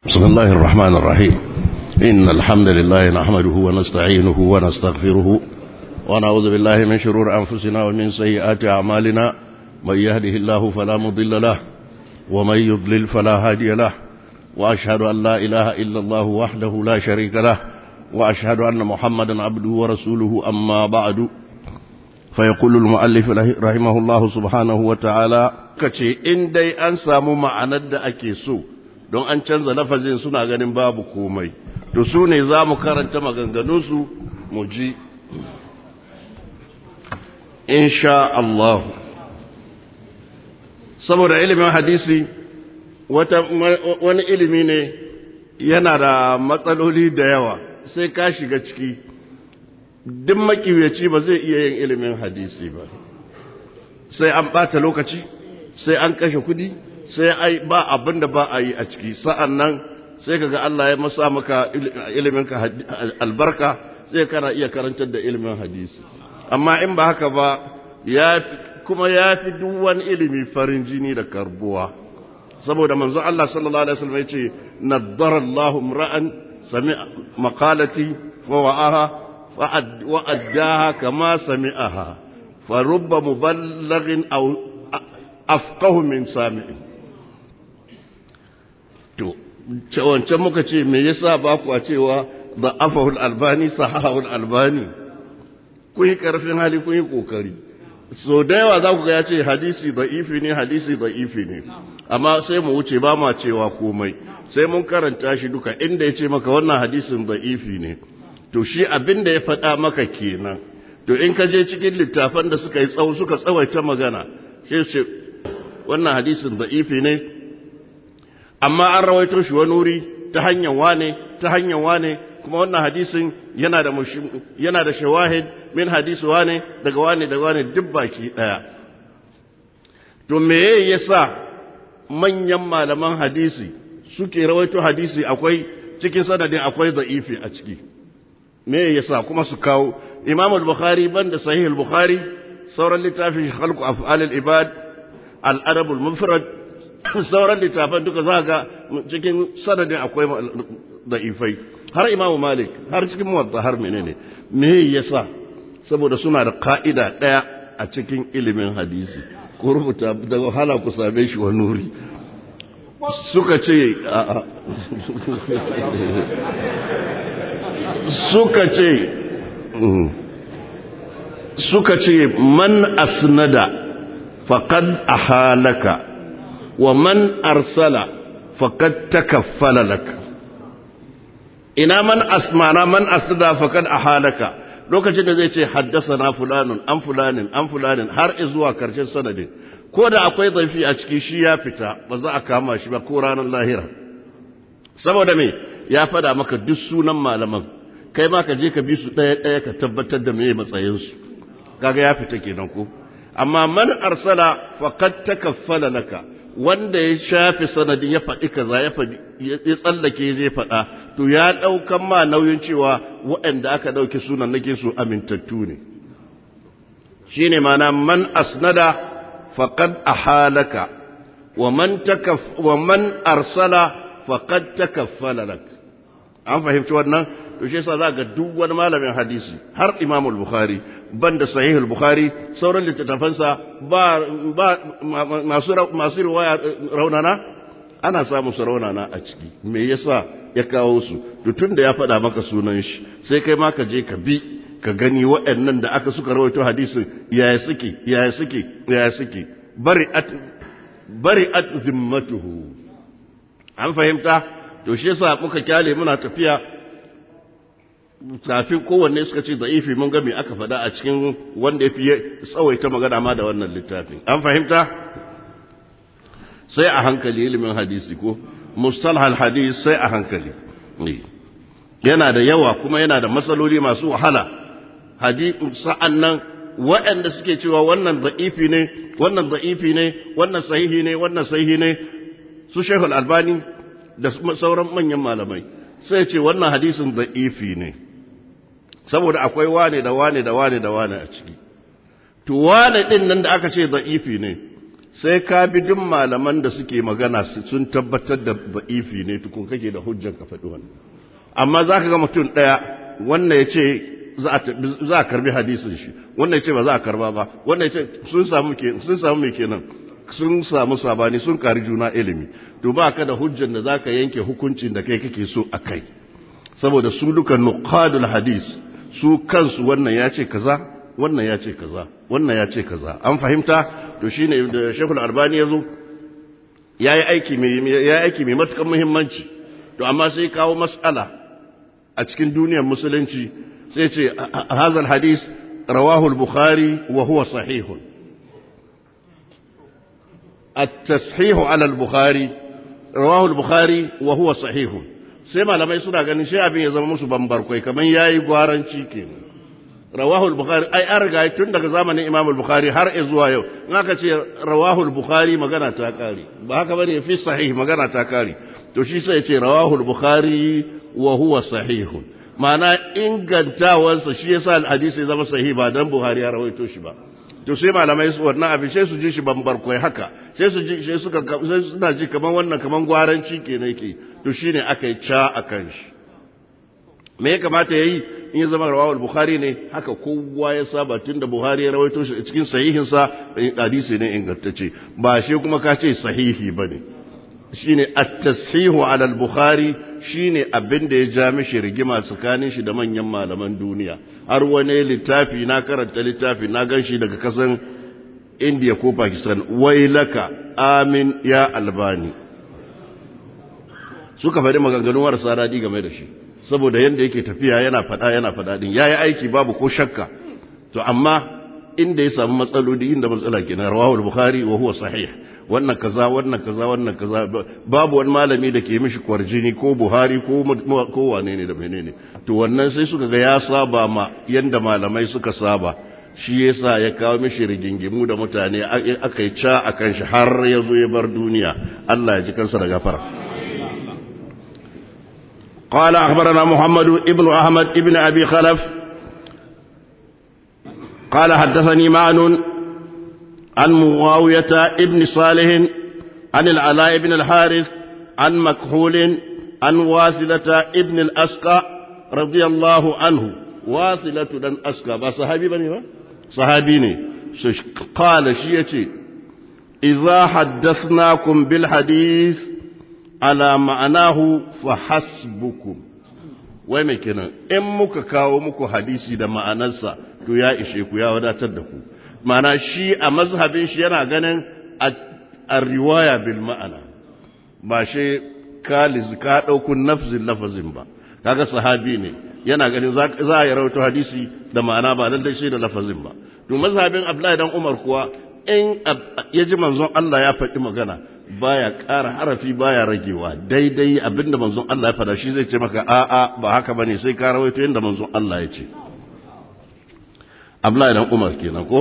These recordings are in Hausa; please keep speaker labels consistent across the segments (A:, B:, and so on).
A: بسم الله الرحمن الرحيم إن الحمد لله نحمده ونستعينه ونستغفره ونعوذ بالله من شرور أنفسنا ومن سيئات أعمالنا من يهده الله فلا مضل له ومن يضلل فلا هادي له وأشهد أن لا إله إلا الله وحده لا شريك له وأشهد أن محمدا عبده ورسوله أما بعد فيقول المؤلف رحمه الله سبحانه وتعالى kace in dai an samu ma'anar da ake so don an canza lafazin suna ganin babu komai to su ne za mu karanta maganganunsu mu ji insha Allah saboda ilimin hadisi wani ilimi ne yana da matsaloli da yawa sai ka shiga ciki duk makiyaci ba zai iya yin ilimin hadisi ba sai an ɓata lokaci sai an kashe kudi sai ai ba abin da ba a yi a ciki sa'an nan sai kaga Allah ya masa maka iliminka albarka sai kana iya karantar da ilimin hadisi amma in ba haka ba ya kuma ya fi duk wani ilimi farin jini da karbuwa saboda manzo Allah sallallahu alaihi wasallam yace naddara Allahu ra'an sami'a maqalati wa wa'aha wa addaha kama sami'aha fa rubba muballighin aw afqahu min sami'in to wancan muka ce me yasa ba ku a cewa da afahul albani sahahul albani kun yi karfin hali kun yi kokari so da yawa za ku ga ya ce hadisi da'ifi ne hadisi da'ifi ne amma sai mu wuce ba ma cewa komai sai mun karanta shi duka inda ya ce maka wannan hadisin da'ifi ne to shi abin da ya faɗa maka kenan to in ka je cikin littafan da suka yi tsawo suka tsawaita magana sai ce wannan hadisin da'ifi ne amma an rawaito shi wani wuri ta hanyar wane ta hanyar wane kuma wannan hadisin yana da yana da shawahid min hadisi wane daga wane daga wane duk baki daya to me yasa manyan malaman hadisi suke rawaito hadisi akwai cikin sanadin akwai da'ifi a ciki me yasa kuma su kawo imam al-bukhari banda sahih al-bukhari sauran littafin khalqu af'al al-ibad al-adab al-mufrad sauran littafan duka za ga cikin sanadin akwai da'ifai har imamu malik har cikin muwatta har menene me yasa saboda suna da ka'ida daya a cikin ilimin hadisi ko rubuta da wahala ku same shi wa nuri suka ce a'a suka ce suka ce man asnada faqad ahalaka wa man arsala faqad takaffala lak ina man asmana man asnada faqad ahalaka lokacin da zai ce haddasana fulanun an fulanin an fulanin har zuwa karshen sanadin ko da akwai zaifi a ciki shi ya fita ba za a kama shi ba ko ranar lahira saboda me ya fada maka duk sunan malaman kai ma ka je ka bi su ɗaya ɗaya ka tabbatar da meye matsayinsu kaga ya fita kenan ko amma man arsala faqad takaffala laka wanda ya shafi sanadin ya faɗi kaza ya faɗi ya tsallake zai faɗa to ya ɗaukan ma nauyin cewa waɗanda aka ɗauki sunan nake su amintattu ne shine mana man asnada faqad ahalaka wa man takaf wa man arsala faqad takaffala lak an fahimci wannan to shi yasa za ga duk wani malamin hadisi har Imam al-Bukhari banda Sahih al-Bukhari sauran littattafansa ba ba masu masu riwaya raunana ana samu su raunana a ciki me yasa ya kawo su to tunda ya faɗa maka sunan shi sai kai ma ka je ka bi ka gani waɗannan da aka suka rawaito hadisin yaya suke yaya suke yaya suke bari'at bari'at zimmatuhu an fahimta to shi yasa muka kyale muna tafiya kafin kowanne suka ce da'ifi mun ga me aka faɗa a cikin wanda ya fi tsawaita magana ma da wannan littafin an fahimta sai a hankali ilimin hadisi ko mustalhal hadis sai a hankali yana da yawa kuma yana da matsaloli masu wahala sa'an nan waɗanda suke cewa wannan da'ifi ne wannan da'ifi ne wannan sahihi ne wannan sahihi ne su shehul albani da sauran manyan malamai sai ce wannan hadisin da'ifi ne saboda akwai wane da wane da wane da wane a ciki to wane din nan da aka ce da'ifi ne sai ka bi duk malaman da suke magana sun tabbatar da ba'ifi ne tukun kake da hujjan ka faɗi wannan amma za ka ga mutum ɗaya wannan ya ce za a karbi hadisin shi wannan ya ce ba za a karba ba wannan ya ce sun samu mai kenan sun samu sabani sun kari juna ilimi to ba ka da hujjan da za ka yanke hukuncin da kai kake so a kai saboda su duka nuqadul hadis su kansu wannan ya ce kaza wannan ya ce kaza wannan ya ce kaza an fahimta to shine da Sheikhul Albani yazo yayi aiki mai yayi aiki mai matukan muhimmanci to amma sai kawo mas'ala a cikin duniyar musulunci sai ce hazal hadis rawahu al-bukhari wa huwa sahihun at-tashihu ala al-bukhari rawahu al-bukhari wa huwa sahihun sai malamai suna ganin shi abin ya zama musu bambarkwai kamar yayi gwaranci kenan rawahu al-bukhari ai an riga tun daga zamanin imam al-bukhari har zuwa yau in aka ce rawahu al-bukhari magana ta kare ba haka bane fi sahih magana ta kare to shi sai ya ce rawahu al-bukhari wa huwa sahihun ma'ana ingantawansa shi yasa hadisi zama sahih ba dan buhari ya rawaito shi ba to sai malamai su wannan abin sai su ji shi bambarkwai haka sai su ji sai suka sai suna ji kaman wannan kaman gwaranci kenan yake to shine aka yi ca akan shi me ya kamata yayi in ya zama rawahul bukhari ne haka kowa ya saba tunda buhari ya rawaito shi cikin sahihin sa hadisi ne ingantacce ba shi kuma ka ce sahihi bane shine at-tashihu ala al-bukhari shine abin da ya ja mishi rigima tsakanin shi da manyan malaman duniya har wani littafi na karanta littafi na ganshi daga kasan India ko Pakistan wailaka amin ya albani suka faɗi maganganun marasa daɗi game da shi saboda yadda yake tafiya yana faɗa yana faɗa din yayi aiki babu ko shakka to amma inda ya samu matsaloli inda matsala kenan rawahul bukhari wa huwa sahih wannan kaza wannan kaza wannan kaza babu wani malami da ke mishi kwarjini ko buhari ko ko wane ne da menene to wannan sai suka ga ya saba ma yanda malamai suka saba shi yasa ya kawo mishi rigingimu da mutane aka yi ca akan shi har ya zo ya bar duniya Allah ya ji kansa da gafara قال أخبرنا محمد ابن أحمد ابن أبي خلف قال حدثني معن عن معاوية ابن صالح عن العلاء بن الحارث عن مكحول عن واثلة ابن الأسقى رضي الله عنه واثلة بن أسقى با صحابي بني با صحابي قال شيئتي إذا حدثناكم بالحديث على معناه فحسبكم wai mai kenan in muka kawo muku hadisi da ma'anarsa to ya ishe ku ya wadatar da ku ma'ana shi a mazhabin shi yana ganin a riwaya bil ma'ana ba shi ka ka ɗauku nafzin lafazin ba kaga sahabi ne yana ganin za a yi rawaito hadisi da ma'ana ba lallai shi da lafazin ba to mazhabin Abdullahi dan Umar kuwa in ya ji manzon Allah ya faɗi magana baya ƙara harafi baya ragewa daidai abinda manzon Allah ya faɗa shi zai ce maka a'a ba haka bane sai ka rawaito yadda manzon Allah ya ce Abdullahi dan Umar kenan ko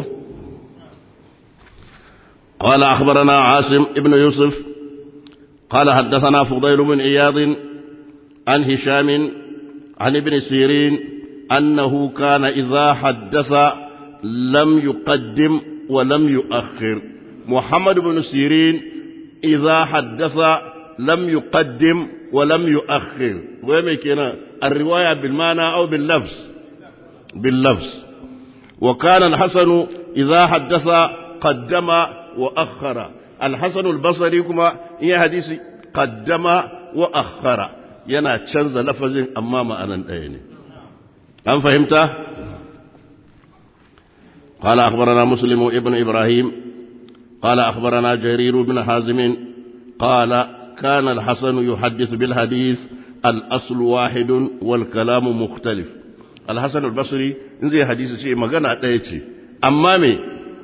A: قال أخبرنا عاصم ابن يوسف قال حدثنا فضيل بن عياض عن هشام عن ابن سيرين أنه كان إذا حدث لم يقدم ولم يؤخر محمد بن سيرين إذا حدث لم يقدم ولم يؤخر ويمكن الرواية بالمعنى أو باللفظ باللفظ وكان الحسن إذا حدث قدم وأخر الحسن البصري كما هي حديث قدم وأخر ينا تشنز لفظ أمام أنا الأين أم فهمت قال أخبرنا مسلم ابن إبراهيم قال أخبرنا جرير بن حازم قال كان الحسن يحدث بالحديث الأصل واحد والكلام مختلف الحسن البصري in zai hadisi ce magana ɗaya ce amma me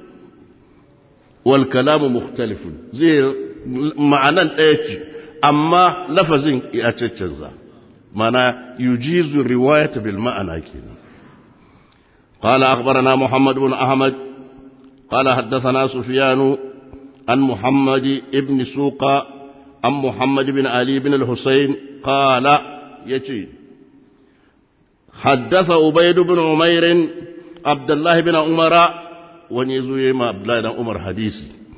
A: wal kalamu mukhtalifun zai ma'anan ɗaya ce amma lafazin ya caccanza mana yujizu riwayata bil ma'ana kenan قال أخبرنا محمد بن أحمد قال حدثنا سفيان عن محمد بن سوق عن محمد بن علي بن الحسين قال يتي حدث عبيد بن عمير عبد الله بن عمر ونيزو يما عبد الله بن عمر حديثي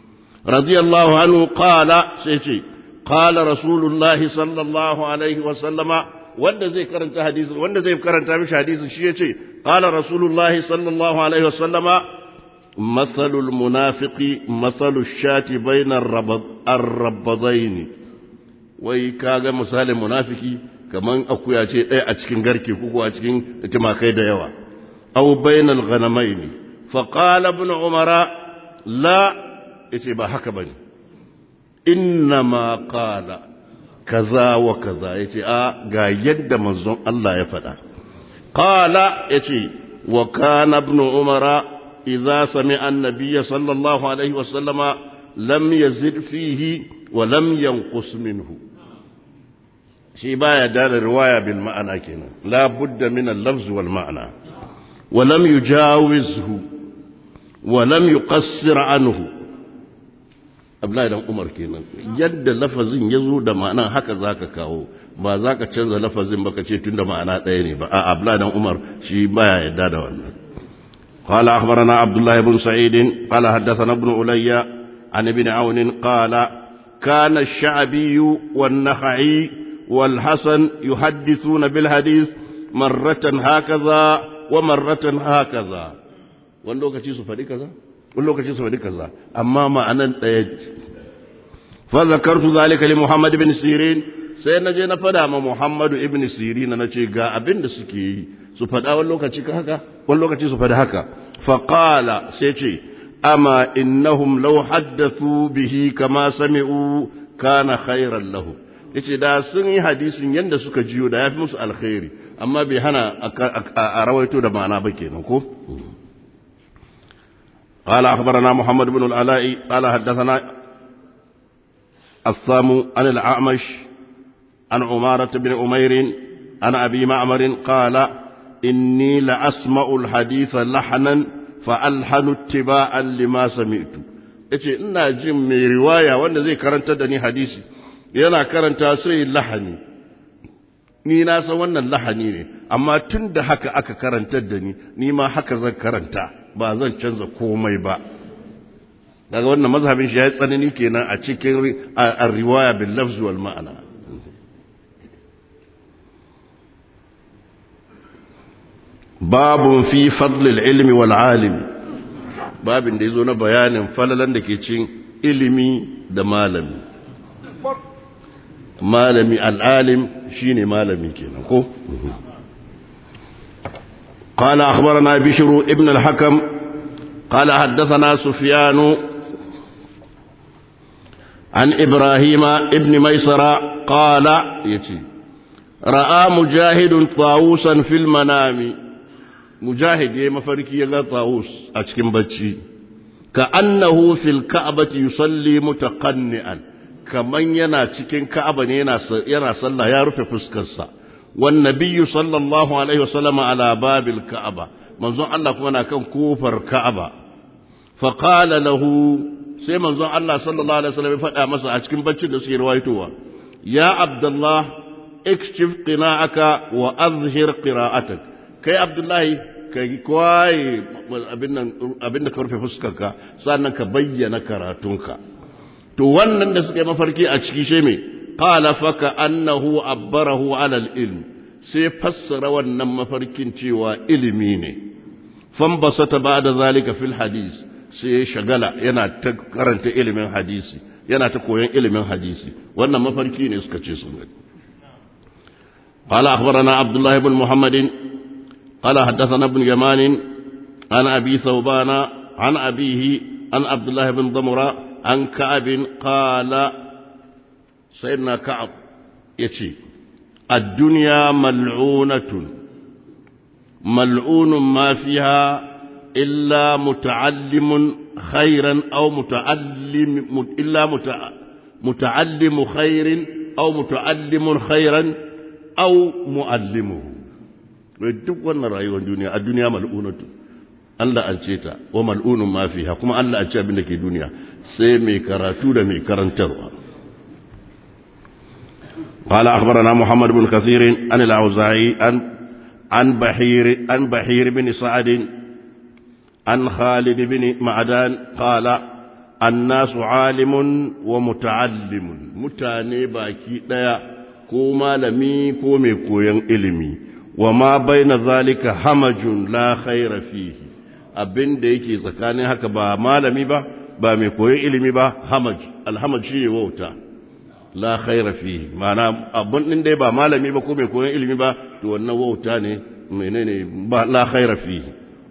A: radiyallahu anhu qala sai ce qala rasulullahi sallallahu alaihi wa sallama wanda zai karanta hadisi wanda zai karanta mishi hadisi shi yace qala rasulullahi sallallahu alaihi wa sallama mathalul munafiqi mathalush shati bainar ar-rabadaini wai kaga misalin munafiki kaman akuya ce ɗaya a cikin garke ko a cikin timakai da yawa aw bainal ghanamaini fa qala ibn umara la yace ba haka bane inna ma qala kaza wa kaza yace a ga yadda manzon Allah ya faɗa qala yace wa kana ibn umara idza sami'a an-nabiy sallallahu alaihi wa sallama lam yazid fihi wa lam yanqus minhu shi baya da riwaya bil ma'ana kenan la budda min al-lafz wal ma'na wa lam yujawizhu wa lam yuqassir anhu Abdullahi dan Umar kenan yadda lafazin ya zo da ma'ana haka zaka kawo ba zaka canza lafazin ba ka ce tunda ma'ana ɗaya ne ba a Abdullahi dan Umar shi baya yadda da wannan قال أخبرنا عبد الله بن سعيد قال حدثنا ابن علي عن ابن عون قال كان الشعبي والنخعي والحسن يحدثون بالحديث مرة هكذا ومرة هكذا wani lokaci su faɗi kaza wani lokaci su faɗi kaza amma ma'anan ɗaya fa zakartu zalika li Muhammad ibn Sirin sai na je na faɗa ma Muhammad ibn Sirin na ce ga abin da suke yi su faɗa wani lokaci haka wani lokaci su faɗi haka fa qala sai ce amma innahum law haddathu bihi kama sami'u kana khairan lahum yace da sun yi hadisin yanda suka jiyo da yafi musu alkhairi amma bai hana a rawaito da ma'ana ba kenan ko قال أخبرنا محمد بن العلاء قال حدثنا الصام عن الأعمش عن عمارة بن أمير عن أبي معمر قال إني لأسمع الحديث لحنا فألحن اتباعا لما سمعت yace ina jin mai riwaya wanda zai karanta da ni hadisi yana karanta sai lahani ni na san wannan lahani ne amma tun da haka aka karantar da ni ni ma haka zan karanta ba zan canza komai ba daga wannan mazhabin shi ya yi tsanani kenan a cikin riwaya bil lafz wal ma'ana babun fi fadlil ilmi wal alim babin da yazo na bayanin falalan da ke cin ilimi da malami malami al'alim shine malami kenan ko قال أخبرنا بشر ابن الحكم قال حدثنا سفيان عن إبراهيم ابن ميسرة قال يتي رأى مجاهد طاووسا في المنام مجاهد يما فركي يغا طاووس أتكن بچي كأنه في الكعبة يصلي متقنئا كمن ينا تكن كعبة ينا صلى يا رفع فسكسا والنبي صلى الله عليه وسلم على باب الكعبة منظر الله كنا كان كوفر كعبة فقال له sai manzon Allah sallallahu alaihi wasallam ya faɗa masa a cikin baccin da suke rawaitowa ya abdullah ikshif qina'aka wa azhir qira'atak kai abdullahi kai kwaye abin nan abin da ka rufe fuskarka sannan ka bayyana karatunka to wannan da suka yi mafarki a ciki shi me qala faka annahu abbarahu ala al-ilm sai fassara wannan mafarkin cewa ilimi ne fambasata ba'da zalika fil hadith sai ya shagala yana ta karanta ilimin hadisi yana ta koyon ilimin hadisi wannan mafarki ne suka ce sun gani قال أخبرنا عبد الله بن محمد قال حدثنا ابن يمان عن أبي ثوبان عن أبيه عن عبد الله بن ضمرة عن كعب قال سيدنا كعب يتي الدنيا ملعونة ملعون ما فيها إلا متعلم خيرا أو متعلم إلا متعلم خير أو متعلم خيرا أو معلمه duk wannan rayuwar duniya a duniya mal'unatu Allah an ce ta wa mal'unun ma fiha kuma Allah an ce abin da ke duniya sai mai karatu da mai karantarwa قال أخبرنا محمد بن كثير عن الأوزاعي عن عن بحير عن بحير بن سعد عن خالد بن معدان قال annasu alimun wa muta'allimun mutane baki daya ko malami ko mai koyon ilimi wa ma baina zalika hamajun la khaira fihi abin da yake tsakanin haka ba malami ba ba mai koyon ilimi ba hamaj alhamaj shine wauta la khaira fihi ma'ana abun din dai ba malami ba ko mai koyon ilimi ba to wannan wauta ne menene ba la khaira fihi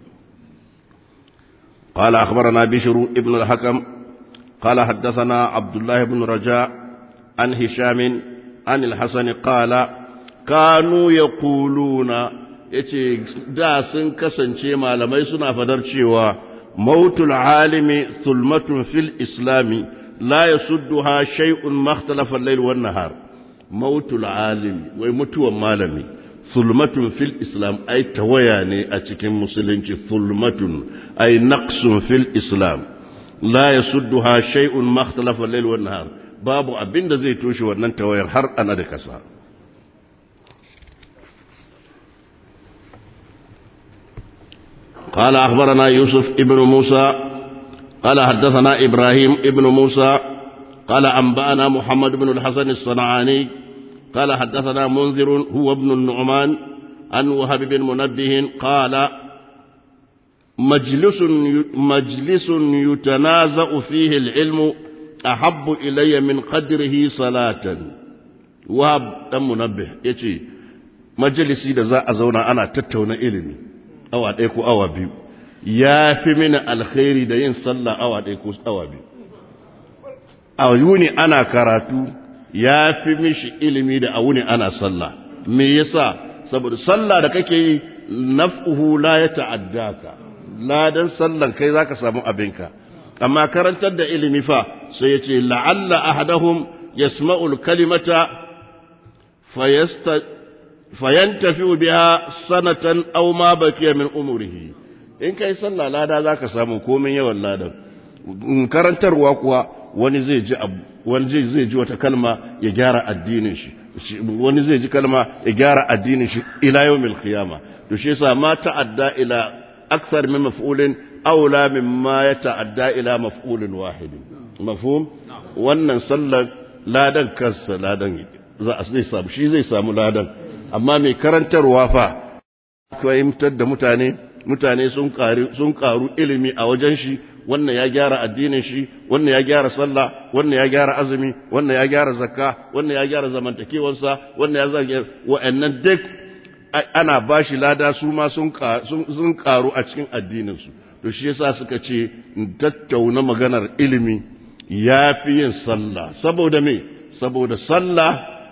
A: قال أخبرنا بشر ابن الحكم قال حدثنا عبد الله بن رجاء عن هشام عن الحسن قال كانوا يقولون yace da sun kasance malamai suna fadar cewa mautul alimi sulmatun fil islami la yasudduha shay'un makhtalafa al-layl wan nahar mautul alimi wai mutuwan malami sulmatun fil islam ai tawaya ne a cikin musulunci sulmatun ai naqsun fil islam la yasudduha shay'un makhtalafa al-layl wan nahar babu abinda zai toshe wannan tawayar har ana da kasa قال أخبرنا يوسف ابن موسى قال حدثنا إبراهيم ابن موسى قال أنبأنا محمد بن الحسن الصنعاني قال حدثنا منذر هو ابن النعمان عن وهب بن منبه قال مجلس مجلس يتنازع فيه العلم أحب إلي من قدره صلاة وهب بن منبه يتي مجلسي da za a zauna ana tattauna ilimi awa ɗaya ko awa biyu ya fi mini alkhairi da yin sallah awa ɗaya ko awa biyu a wuni ana karatu ya fi mishi ilimi da a wuni ana sallah me yasa saboda sallah da kake yi naf'uhu la ya ta'addaka ladan sallan kai zaka samu abinka amma karantar da ilimi fa sai ya ce la'alla ahadahum yasma'ul kalimata fayasta fayantafi biha sanatan aw ma bakiya min umrihi in kai sallah lada zaka samu komai yawan ladan karantarwa kuwa wani zai ji abu wani zai ji wata kalma ya gyara addinin shi wani zai ji kalma ya gyara addinin shi ila yawmil qiyama to shi yasa ma ta'adda ila akthar min maf'ulin aula mimma ya ta'adda ila maf'ulin wahid mafhum wannan sallar ladan kansa ladan za a zai samu shi zai samu ladan amma mai karantarwa fa fahimtar da mutane mutane sun karu ilimi a wajen shi wannan ya gyara addinin shi wannan ya gyara sallah wannan ya gyara azumi wannan ya gyara zakka wannan ya gyara zamantakewarsa wannan ya zage wa'annan duk ana bashi lada su ma sun karu a cikin addinin su to shi yasa suka ce tattauna maganar ilimi ya fi yin sallah saboda me saboda sallah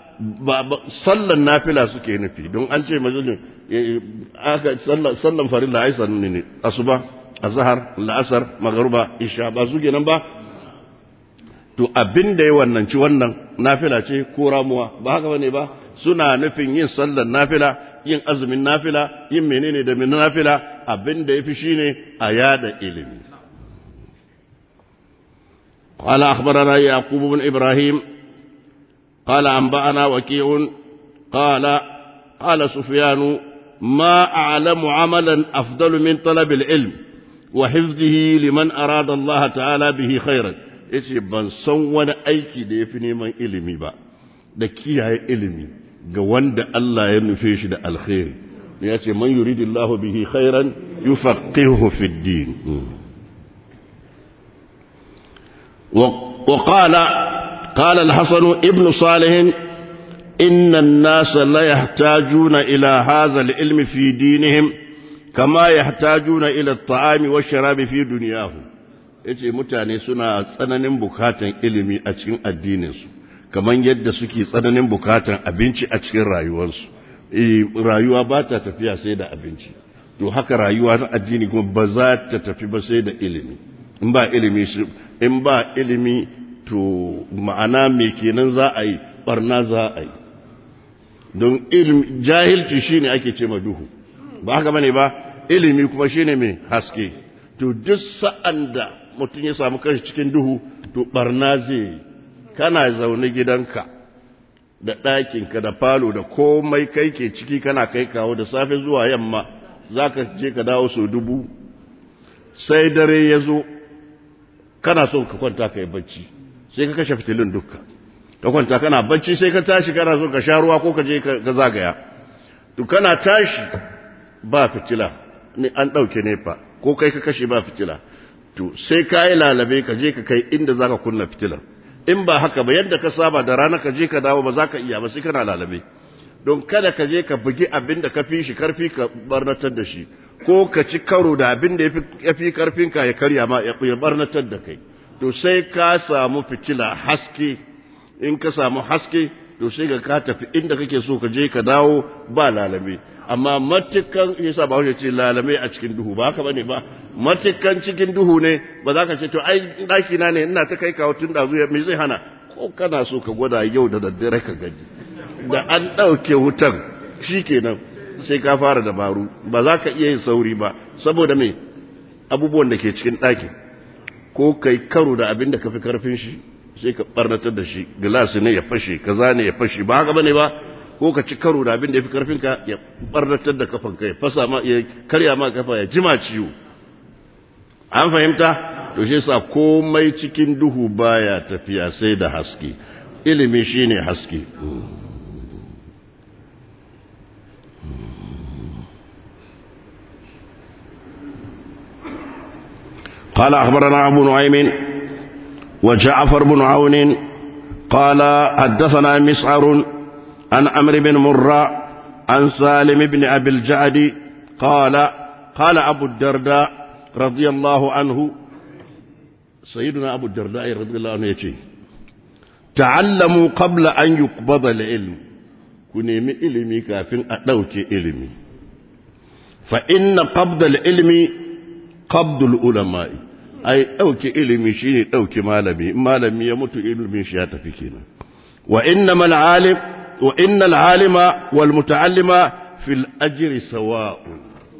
A: sallan nafila suke nufi don an ce majalisun aka sallan farilla ai sannu ne asuba azhar la'asar magruba isha ba su kenan ba to abin da ya wannan ci wannan nafila ce ko ramuwa ba haka bane ba suna nufin yin sallan nafila yin azumin nafila yin menene da min nafila abin da yafi shine a yada ilimi قال أخبرنا يعقوب بن إبراهيم قال أنبأنا وكيع قال قال سفيان ما أعلم عملا أفضل من طلب العلم وحفظه لمن أراد الله تعالى به خيرا yace ban san wani aiki da ya fi neman ilimi ba da kiyaye ilimi ga wanda Allah ya nufe shi da alkhairi ya ce man yuridillahu bihi khairan yufaqihuhu fid din wa qala قال الحسن ابن صالح إن الناس لا يحتاجون إلى هذا العلم في دينهم كما يحتاجون إلى الطعام والشراب في دنياهم yace mutane suna tsananin bukatan ilimi a cikin addininsu kamar yadda suke tsananin bukatan abinci a cikin rayuwarsu rayuwa ba ta tafiya sai da abinci to haka rayuwa na addini kuma ba za ta tafi ba sai da ilimi in ba ilimi in ba ilimi to ma'ana me kenan za a yi barna za a yi don ilimi jahilci shine ake ce ma duhu ba haka bane ba ilimi kuma shine mai haske to duk sa'an da mutum ya samu kanshi cikin duhu to barna zai yi kana zaune gidanka da ɗakinka da falo da komai kai ke ciki kana kai kawo da safe zuwa yamma za ka je ka dawo sau dubu sai dare ya zo kana so ka kwanta ka yi bacci sai ka kashe fitilun dukka ka kwanta kana bacci sai ka tashi kana so ka sha ruwa ko ka je ka zagaya to kana tashi ba fitila ne an ɗauke nefa ko kai ka kashe ba fitila to sai ka yi lalabe ka je ka kai inda za ka kunna fitilar in ba haka ba yadda ka saba da rana ka je ka dawo ba za ka iya ba sai kana lalabe don kada ka je ka bugi abin da ka fi shi karfi ka barnatar da shi ko ka ci karo da abin da ya fi karfinka ya karya ma ya barnatar da kai to sai ka samu fitila haske in ka samu haske to sai ka ka tafi inda kake so ka je ka dawo ba lalame amma matukan yasa ba ce lalame a cikin duhu ba haka bane ba matukan cikin duhu ne ba za ka ce to ai daki na ne ina ta kai kawo tun da zuwa me zai hana ko kana so ka gwada yau da daddare ka gaji da an ɗauke wutan shikenan sai ka fara dabaru ba za ka iya yin sauri ba saboda me abubuwan da ke cikin ɗakin ko kai karo da abin da ka fi karfin shi sai ka barnatar da shi gilasi ne ya fashe kaza ne ya fashe ba haka bane ba ko ka ci karo da abin da ya fi karfin ka ya barnatar da kafan ka ya fasa ma ya karya ma kafa ya jima ciwo an fahimta to shi yasa komai cikin duhu baya tafiya sai da haske ilimi shine haske قال أخبرنا أبو نعيم وجعفر بن عون قال حدثنا مسعر عن عمرو بن مرة عن سالم بن أبي الجعد قال قال أبو الدرداء رضي الله عنه سيدنا أبو الدرداء رضي الله عنه يتي تعلموا قبل أن يقبض العلم كنيمي إلمي كافٍ أدوك إلمي فإن قبض العلم qabdul ulama'i ai dauke ilimi shine dauke malami malami ya mutu ilimin shi ya tafi kenan wa innamal alim wa innal alima wal mutaallima fil ajri sawa'un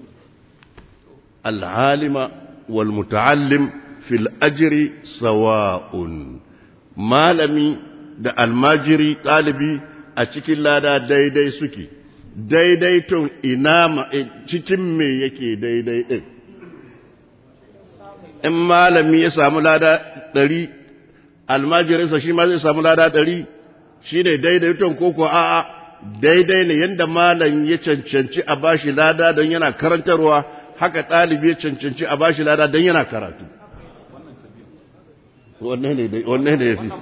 A: al alima wal mutaallim fil ajri sawa'un malami da almajiri ɗalibi a cikin lada daidai suke daidaiton ina cikin me yake daidai ɗin in malami ya samu lada ɗari almajirinsa shi ma zai samu lada ɗari shi ne daidaiton koko a'a daidai ne yadda malam ya cancanci a bashi lada don yana karantarwa haka ɗalibi ya cancanci a bashi lada don yana karatu wannan ne ya fi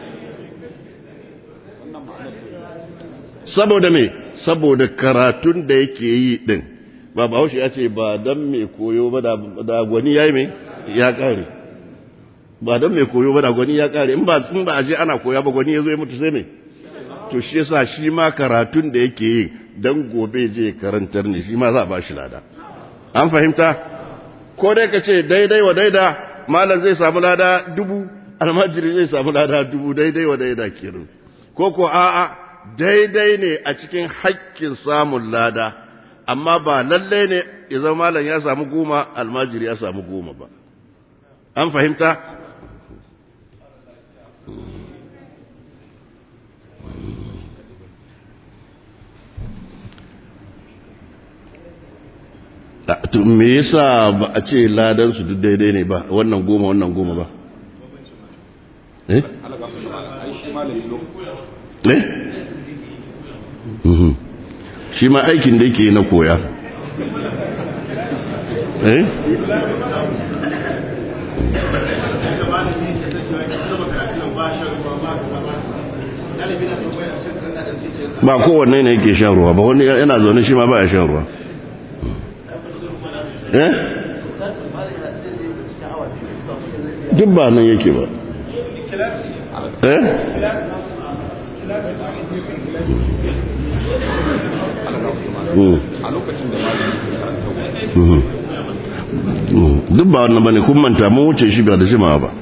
A: saboda me saboda karatun da yake yi ɗin ba ba ya ce ba don mai koyo ba da gwani ya yi mai ya kare ba don mai koyo ba da gwani ya kare in ba in ba aje ana koya ba gwani ya zo ya mutu sai me to shi yasa shi ma karatun da yake yi dan gobe je karantar ne shi ma za a ba shi lada an fahimta ko dai ka ce daidai wa daida malam zai samu lada dubu almajiri zai samu lada dubu daidai wa daida kirin ko ko a'a daidai ne a cikin haƙƙin samun lada amma ba lallai ne ya zama malam ya samu goma almajiri ya samu goma ba an fahimta to me yasa ba a ce ladan su duk daidai ne ba wannan goma wannan goma ba eh eh shi ma aikin da yake na koya eh ba kowanne ne yake shan ruwa ba wani yana zaune shi ma ba ya shan ruwa eh duk ba nan yake ba eh
B: a lokacin da malamin ke karanta
A: duk ba wannan bane kun manta mun wuce shi ba da jimawa ba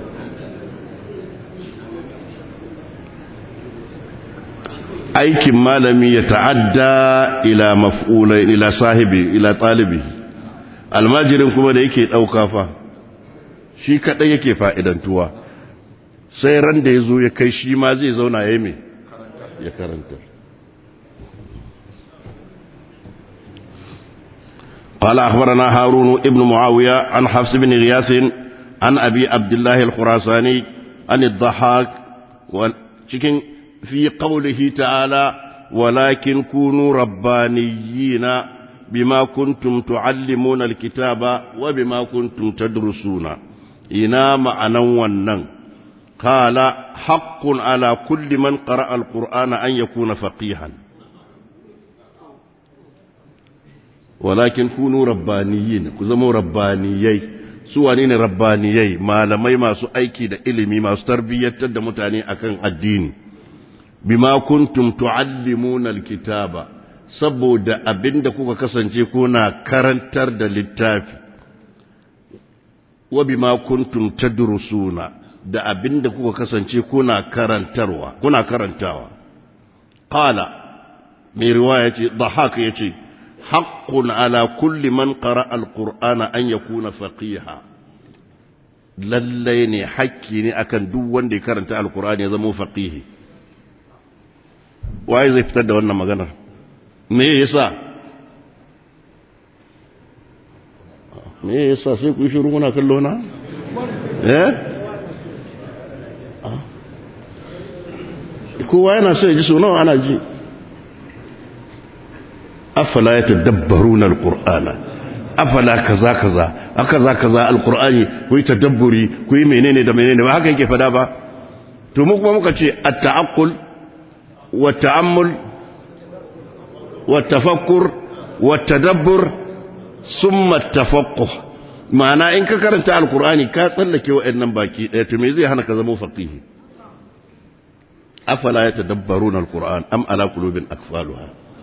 A: aikin malami ya ta'adda ila maf'ulai ila sahibi ila talibi almajirin kuma da yake dauka fa shi kadai yake fa'idantuwa sai ran da yazo ya kai shi ma zai zauna yayi me ya karanta قال أخبرنا هارون ابن معاوية عن حفص بن غياث عن أبي عبد الله الخراساني عن الضحاك cikin في قوله تعالى ولكن كونوا ربانيين بما كنتم تعلمون الكتاب وبما كنتم تدرسون إنا معنى ونن قال حق على كل من قرأ القرآن أن يكون فقيها ولكن كونوا ربانيين كزموا ربانيي سوانين ربانيي ما لمي ما سو أيكي دا إلمي ما ستربية تد متاني أكن الدين بما كنتم تعلمون الكتاب saboda abin da kuka kasance kuna karantar da littafi wa bima kuntum tadrusuna da abin da kuka kasance kuna karantarwa kuna karantawa qala mai riwaya ce dhahak yace haqqun ala kulli man qara'a alqur'ana an yakuna faqiha lallai ne hakki ne akan duk wanda ya karanta alqur'ani ya zama faqihi waye zai fitar da wannan maganar me yasa me yasa sai ku yi shiru muna kallo na eh kowa yana so ya ji sunawa ana ji afala ya tadabbaruna alqur'ana afala kaza kaza akaza kaza alqur'ani ku yi tadabburi ku yi menene da menene ba haka yake fada ba to mu kuma muka ce at-ta'aqqul wa ta'ammul والتفكر والتدبر ثم التفقه معنى إن كرنت القرآن كاتلك وإنم باكي تميزي هنا كزمو فقيه أفلا يتدبرون القرآن أم على قلوب أكفالها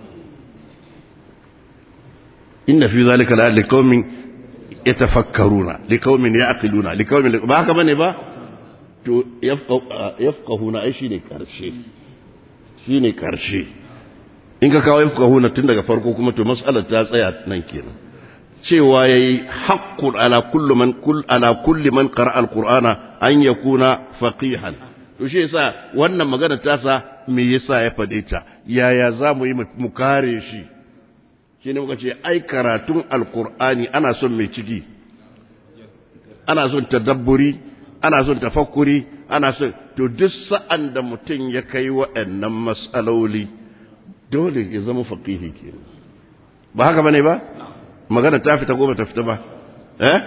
A: إن في ذلك الآن لقوم يتفكرون لقوم يعقلون لقوم ما هكذا با يفقه يفقهون أي شيء كرشي شيء كرشي in ka kawo yafqahuna tun daga farko kuma to mas'alar ta tsaya nan kenan cewa yayi haqqun ala kulli man kull ala kulli man qara'a alqur'ana an yakuna faqihan to shi yasa wannan magana ta sa me yasa ya fade ta yaya za mu yi mu kare shi shine muka ce ai karatun alqur'ani ana son mai ciki ana son tadabburi ana son tafakkuri ana son to duk sa'an da mutum ya kai waɗannan mas'aloli dole ya zama faqihi ke ba haka bane ba magana ta fita ko ba ta fita ba eh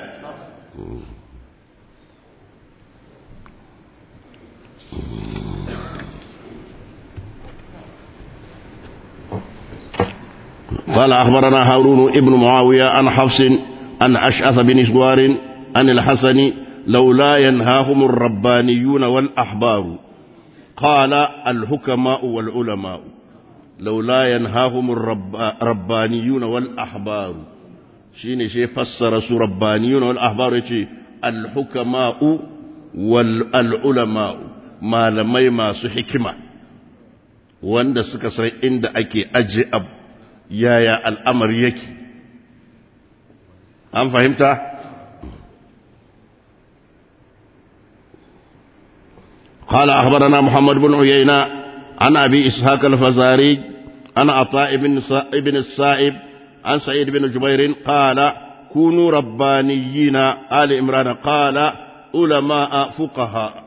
A: قال أخبرنا هارون ابن معاوية عن حفص عن أشعث بن سوار عن الحسن لولا ينهاهم الربانيون والأحبار قال الحكماء والعلماء لولا ينهاهم الربانيون والأحبار شيني شي فسر سو ربانيون والأحبار شي الحكماء والعلماء ما لمي ما سو حكمة wanda suka san inda ake aje ab yaya al'amari yake an fahimta قال أخبرنا محمد بن عيينة عن أبي إسحاق الفزاري عن عطاء بن ابن السائب عن سعيد بن جبير قال كونوا ربانيين آل إمران قال علماء فقهاء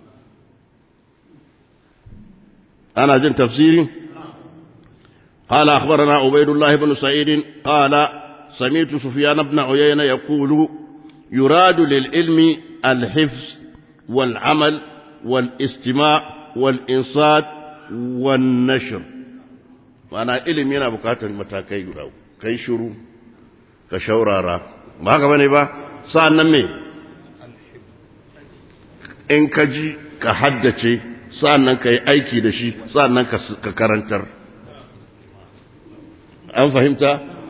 A: أنا جن تفسيري قال أخبرنا عبيد الله بن سعيد قال سمعت سفيان بن عيينة يقول يراد للعلم الحفظ والعمل والاستماع والإنصات والنشر ma'ana ilimi yana bukatar matakai guda kai shiru ka shaurara ba haka bane ba sa'an nan me in ka ji ka haddace sa'an nan ka yi aiki da shi sa'an nan ka karantar an fahimta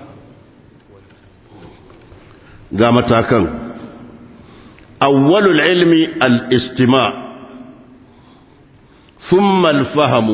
A: ga matakan awwalul ilmi al-istima' ثم الفهم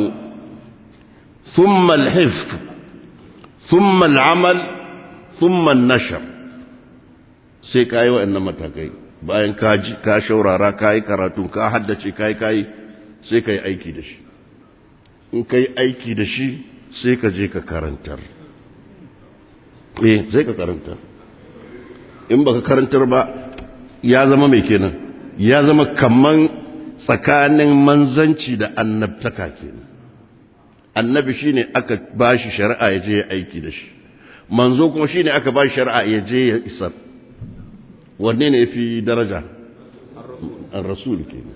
A: ثم الحفظ ثم العمل ثم النشر sai ka yi waɗannan matakai bayan ka ji ka shaurara ka yi karatu ka haddace ka yi ka yi sai ka yi aiki da shi in ka yi aiki da shi sai ka je ka karantar eh sai ka karantar in baka karantar ba ya zama mai kenan ya zama kaman tsakanin manzanci da annabtaka kenan annabi shine aka bashi shari'a ya je ya aiki da shi manzo kuma shine aka bashi shari'a ya je ya isar wanne ne yafi daraja ar-rasul kenan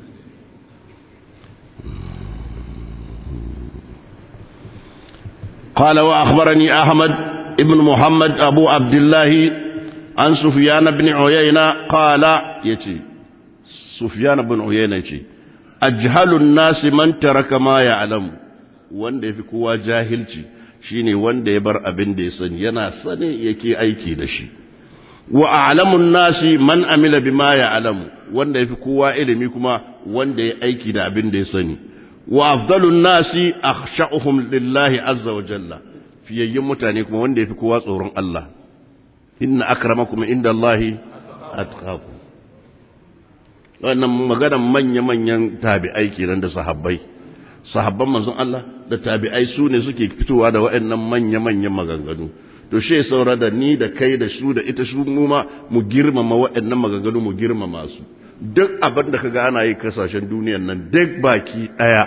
A: قال وأخبرني أحمد ابن محمد أبو عبد الله عن سفيان بن عيينة قال يتي سفيان بن عيينة يتي أجهل الناس من ترك ما يعلم wanda ya fi kowa jahilci shine wanda ya bar abin da ya sani yana sani yake aiki da shi wa a'lamun nasi man amila bima ya'lamu wanda ya fi kowa ilimi kuma wanda ya aiki da abin da ya sani wa afdalun nasi akhsha'uhum lillahi azza wa jalla fiyayyin mutane kuma wanda yafi kowa tsoron Allah inna akramakum indallahi atqakum wannan maganar manya-manyan tabi'ai kenan da sahabbai sahabban manzon Allah da tabi'ai su ne suke fitowa da waɗannan manya-manyan maganganu to she saura da ni da kai da su da ita su mu ma mu girmama waɗannan maganganu mu girmama su duk abin da kaga ana yi kasashen duniyan nan duk baki ɗaya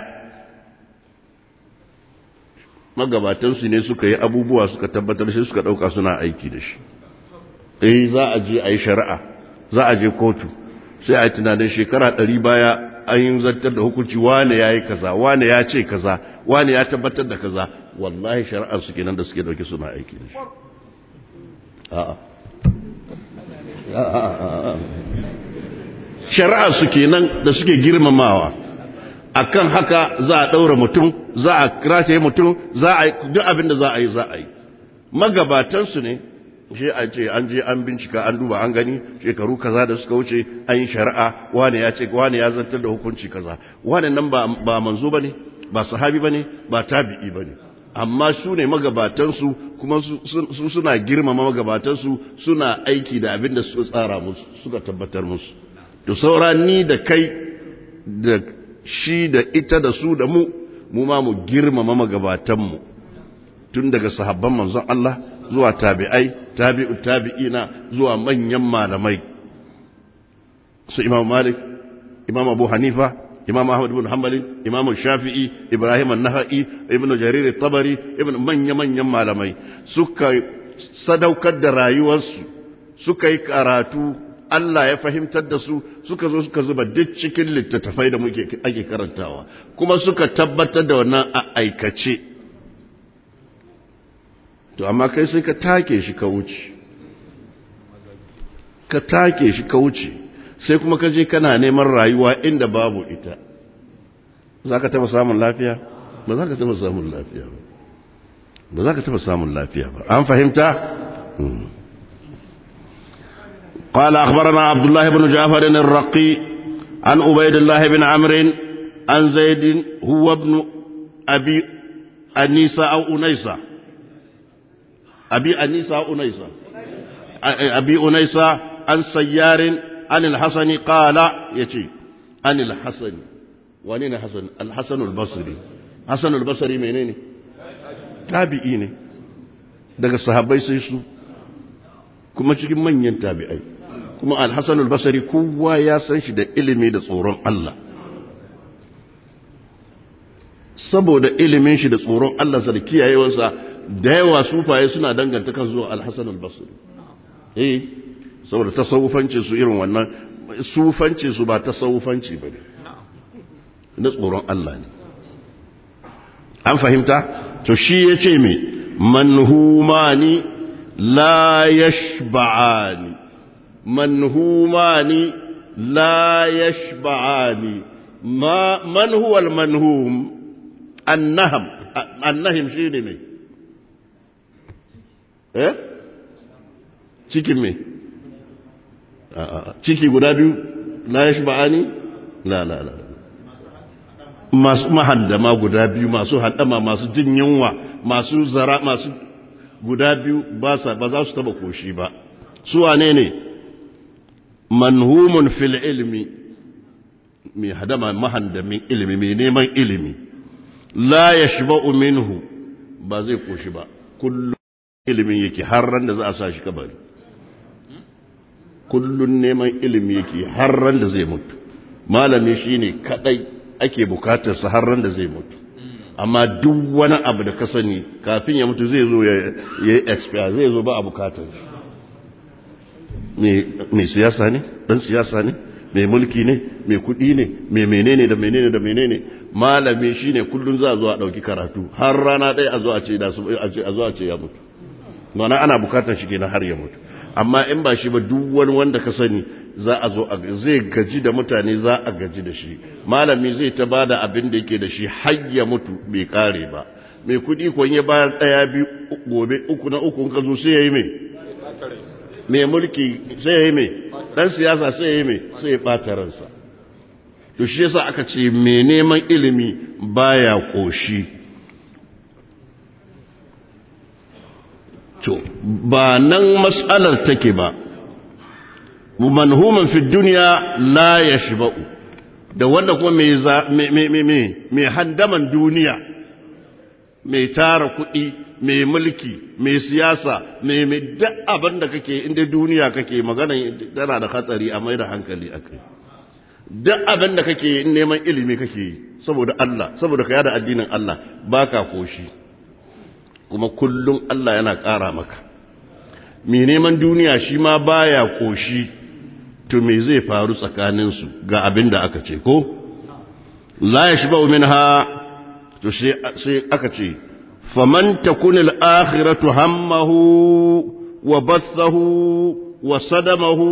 A: magabatansu ne suka yi abubuwa suka tabbatar sai suka ɗauka suna aiki da shi eh za a je a yi shari'a za a je kotu sai a yi tunanin shekara ɗari baya an yi zartar da hukunci wane ya yi kaza wane ya ce kaza wane ya tabbatar da kaza wallahi shari'ar su kenan da suke ɗauke suna aiki da shi a'a shari'ar su kenan da suke girmamawa akan haka za a ɗaura mutum za a krace mutum za a duk abin da za a yi za a yi magabatansu ne shi a ce an je an bincika an duba an gani shekaru kaza da suka wuce an yi shari'a wane ya ce wane ya zartar da hukunci kaza wane nan ba, ba manzo bane ba sahabi bane ba tabi'i bane amma su ne magabatansu kuma su suna girmama magabatansu suna aiki da abin da suka tsara musu suka tabbatar musu to saura ni da kai da shi da ita da su da mu mu ma mu girmama magabatanmu tun daga sahabban manzon Allah zuwa tabi'ai tabi'u tabi'ina zuwa manyan malamai su imam malik imam abu hanifa imam ahmad ibn hanbali imam shafi'i ibrahim an-naha'i ibn jarir at-tabari ibn manya manyan malamai suka sadaukar da rayuwarsu suka yi karatu Allah ya fahimtar da su suka zo suka zuba duk cikin littattafai da muke ake karantawa kuma suka tabbatar da wannan a aikace to amma kai sai ka take shi ka wuce ka take shi ka wuce sai kuma ka je kana neman rayuwa inda babu ita za ka taba samun lafiya ba za ka taba samun lafiya ba ba za ka taba samun lafiya ba an fahimta قال أخبرنا عبد الله بن جعفر الرقي عن عبيد الله بن عمرو عن زيد هو ابن أبي أنيسة أو أنيسة أبي أنيسة أو أنيسة أبي أنيسة عن سيار عن الحسن قال يتي عن الحسن ونين الحسن الحسن البصري حسن البصري منين تابعين daga sahabbai sai su kuma cikin manyan tabi'ai kuma al-Hasan al-Basri kowa ya san shi da ilimi da tsoron Allah saboda ilimin shi da tsoron Allah sa da kiyayewarsa da yawa sufaye suna danganta kan zuwa al-Hasan al-Basri eh saboda tasawufanci su irin wannan sufanci su ba tasawufanci bane na tsoron Allah ne an fahimta to shi yace me manhumani la yashba'ani manhumani la yashba'ani ma man huwa al-manhum annaham annahim shine ne eh cikin me ciki guda biyu la yashba'ani la la la masu mahandama guda biyu masu haddama masu jin yunwa masu zara masu guda biyu ba sa ba za su taba koshi ba su wane ne manhumun fil ilmi mai hadama mahandamin ilimi mai neman ilimi la yashba'u minhu ba zai koshi ba kullum ilimin yake har ran da za a sa shi kabari kullun neman ilimi yake har ran da zai mutu malami shine kadai ake bukatar sa har ran da zai mutu amma duk wani abu da ka sani kafin ya mutu zai zo ya yi expire zai zo ba a bukatar mai siyasa ne dan siyasa ne mai mulki ne mai kudi ne mai menene da menene da menene malami shine kullun za a zo a dauki karatu har rana ɗaya a zo a ce da su a zo a ce ya mutu mana ana bukatar shi kenan har ya mutu amma in ba shi ba duk wani wanda ka sani za a zo zai gaji da mutane za a gaji da shi malami zai ta bada abin da yake da shi har ya mutu bai kare ba mai kudi kun ya bayar daya biyu gobe uku na uku ka zo sai ya yi mai mai mulki sai ya yi mai dan siyasa sai ya yi mai sai ya bata ransa to shi yasa aka ce mai neman ilimi baya koshi to ba nan mas'alar take ba manhuman fi duniya la yashba'u da wanda kuma mai handaman duniya mai tara kuɗi mai mulki mai siyasa mai mai duk abin da kake inda duniya kake magana tana da hatsari a mai da hankali a kai duk abin da kake neman ilimi kake yi saboda Allah saboda ka yada addinin Allah baka koshi kuma kullum Allah yana ƙara maka mai neman duniya shi ma baya koshi to me zai faru tsakaninsu ga abin da aka ce ko la ya shi ba'u minha to sai aka ce faman takun al-akhiratu hammahu wa bathahu wa sadamahu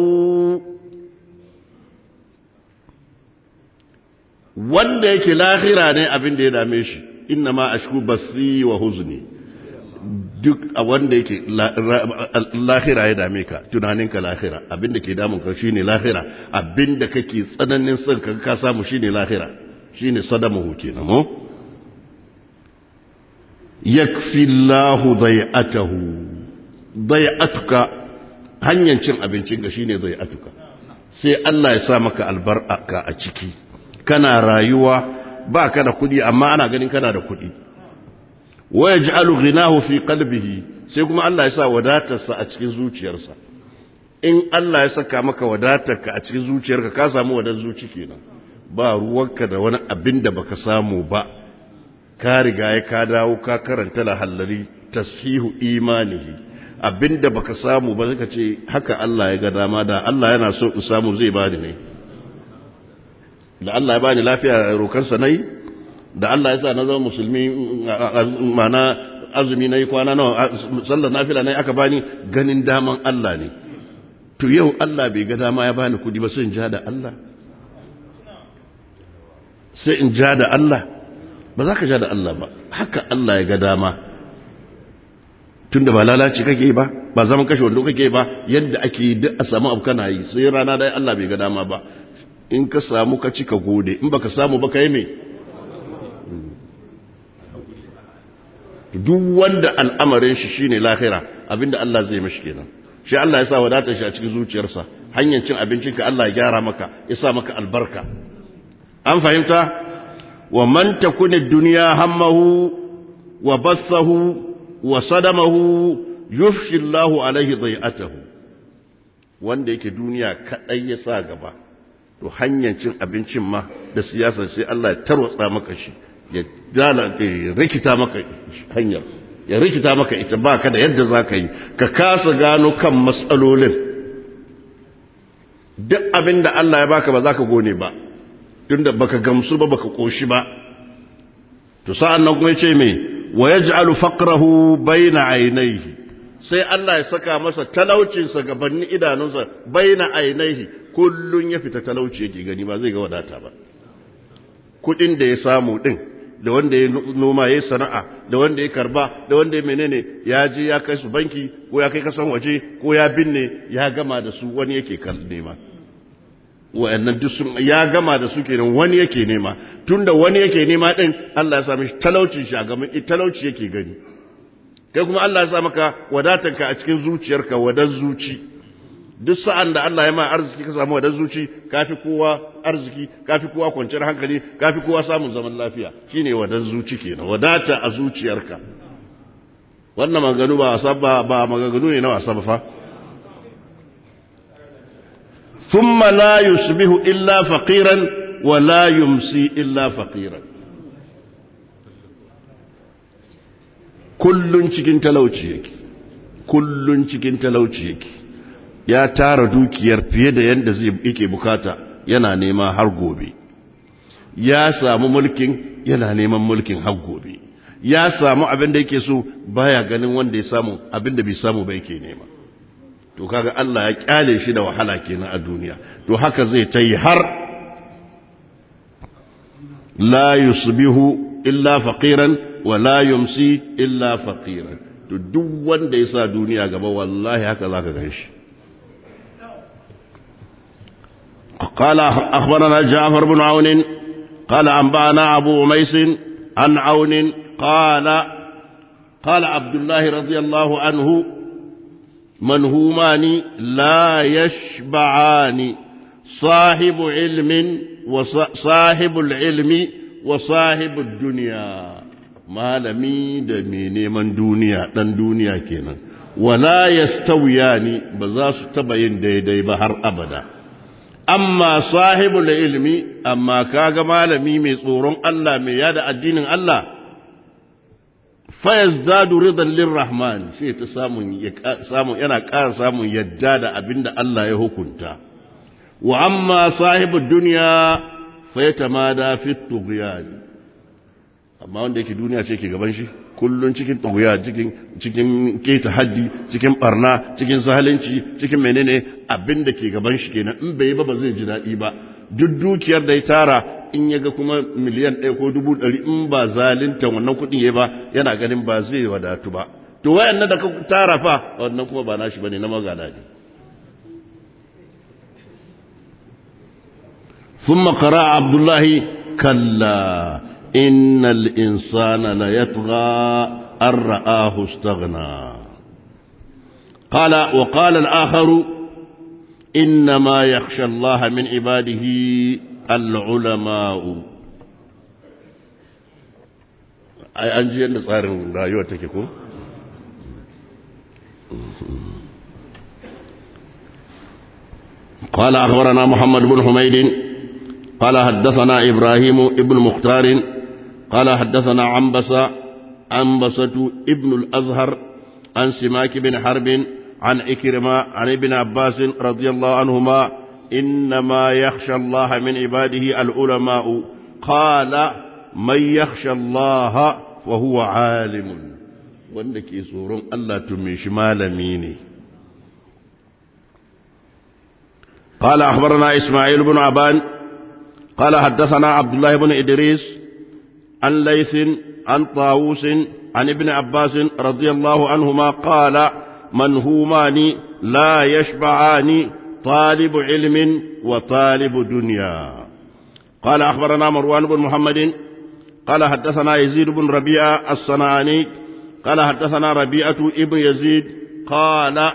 A: wanda yake lahira ne abin da ya dame shi inna ma ashku bathi wa huzni duk a wanda yake lahira ya dame ka tunaninka lahira abinda ke damun ka shine lahira abinda kake tsananin son ka ka samu shine lahira shine sadamuhu kenan mo yakfi Allahu dai'atahu dai'atuka hanyar cin abincin ka shine dai'atuka sai Allah ya sa maka albarka a ciki kana rayuwa ba ka da kudi amma ana ganin kana da kudi wa yaj'alu ghinahu fi qalbihi sai kuma Allah ya sa wadatarsa a cikin zuciyarsa in Allah ya saka maka wadatarka a cikin zuciyarka ka samu wadar zuci kenan ba ruwanka da wani abin da baka samu ba ka riga ya ka dawo ka karanta lahallari tashihu imanihi abinda baka samu ba zaka ce haka Allah ya ga dama da Allah yana so in samu zai bani ne da Allah ya bani lafiya rokansa nayi da Allah ya sa na zama musulmi mana azumi nayi kwana nawa sallar nafila nayi aka bani ganin daman Allah ne to yau Allah bai ga dama ya bani kudi ba sai in ja da Allah sai in ja da Allah ba za ka ja da Allah ba haka Allah ya ga dama tunda ba lalaci kake ba ba zaman kashe wando kake ba yadda ake yi duk a samu abu kana yi sai rana dai Allah bai ga dama ba in ka samu ka ci ka gode in baka samu ba ka yi me duk wanda al'amarin shi shine lahira abinda Allah zai mishi kenan shi Allah ya sa wadatar shi a cikin zuciyarsa hanyar cin abincinka Allah ya gyara maka ya sa maka albarka an fahimta wa man takuni dunya hammahu wa bathahu wa sadamahu yufshi Allahu alaihi dhai'atahu wanda yake duniya kadai ya sa gaba to hanyar cin abincin ma da siyasar sai Allah ya tarwatsa maka shi ya dala ya rikita maka hanyar ya rikita maka ita baka da yadda zaka yi ka kasa gano kan matsalolin duk abin da Allah ya baka ba za ka gone ba tunda baka gamsu ba baka koshi ba to sa'an nan kuma yace me wa yaj'alu faqrahu bayna aynayhi sai Allah ya saka masa talaucin sa gabanin idanunsa bayna aynayhi kullun ya fita talauci yake gani ba zai ga wadata ba kudin da ya samu din da wanda ya noma ya sana'a da wanda ya karba da wanda ya menene ya je ya kai su banki ko ya kai kasan waje ko ya binne ya gama da su wani yake nema wa'annan duk sun ya gama da su kenan wani yake nema tunda wani yake nema din Allah ya sa mishi talaucin shi a gaban talauci yake gani kai kuma Allah ya sa maka wadatanka a cikin zuciyarka wadan zuci duk sa'an da Allah ya ma arziki ka samu wadan zuci kafi kowa arziki kafi kowa kwanciyar hankali kafi kowa samun zaman lafiya shine wadan zuci kenan wadata a zuciyarka wannan maganganu ba wasa ba ba maganganu ne na wasa ba fa thumma la yusbihu illa faqiran wa la yumsi illa faqiran kullun cikin talauci yake kullun cikin talauci yake ya tara dukiyar fiye da yadda zai yake bukata yana nema har gobe ya samu mulkin yana neman mulkin har gobe ya samu abin da yake so baya ganin wanda ya samu abin da bai samu ba yake nema to kaga Allah ya kyale shi da wahala kenan a duniya to haka zai ta yi har la yusbihu illa faqiran wa la yumsi illa faqiran to duk wanda ya sa duniya gaba wallahi haka zaka ganshi قال أخبرنا جعفر بن عون قال أنبأنا أبو عميس عن عون قال قال عبد الله رضي الله عنه منهومان لا يشبعان صاحب علم وصاحب العلم وصاحب الدنيا malami da mai neman duniya ɗan duniya kenan wala yastawiyani ba za su taba yin daidai ba har abada amma sahibul ilmi amma kaga malami mai tsoron Allah mai yada addinin Allah fayazdadu ridan lirrahman sai ta samun samun yana ƙara samun yadda da abinda Allah ya hukunta wa amma sahibud dunya fayatamada fi tughyan amma wanda yake duniya ce ke gaban shi kullun cikin tughya cikin cikin keta haddi cikin barna cikin zalunci cikin menene abinda ke gaban shi kenan in bai ba ba zai ji daɗi ba duk dukiyar da ya tara in ya ga kuma miliyan ɗaya ko dubu ɗari in ba zalinta wannan kuɗin ya ba yana ganin ba zai wadatu ba to wayannan da ka tara fa wannan kuma ba nashi bane na magana ne ثم قرأ عبد الله كلا إن الإنسان ليطغى أن رآه استغنى قال وقال الآخر إنما يخشى الله من عباده العلماء أي أنجي أن صار رأيوتك قال أخبرنا محمد بن حميد قال حدثنا إبراهيم ابن مختار قال حدثنا عنبسة عنبسة ابن الأزهر عن سماك بن حرب عن إكرمة عن ابن عباس رضي الله عنهما إنما يخشى الله من عباده العلماء قال من يخشى الله وهو عالم wanda ke tsoron Allah tumi shi malami ne قال أخبرنا إسماعيل بن عبان قال حدثنا عبد الله بن إدريس عن ليث عن طاووس عن ابن عباس رضي الله عنهما قال منهومان لا يشبعان طالب علم وطالب دنيا قال أخبرنا مروان بن محمد قال حدثنا يزيد بن ربيعة الصنعاني قال حدثنا ربيعة ابن يزيد قال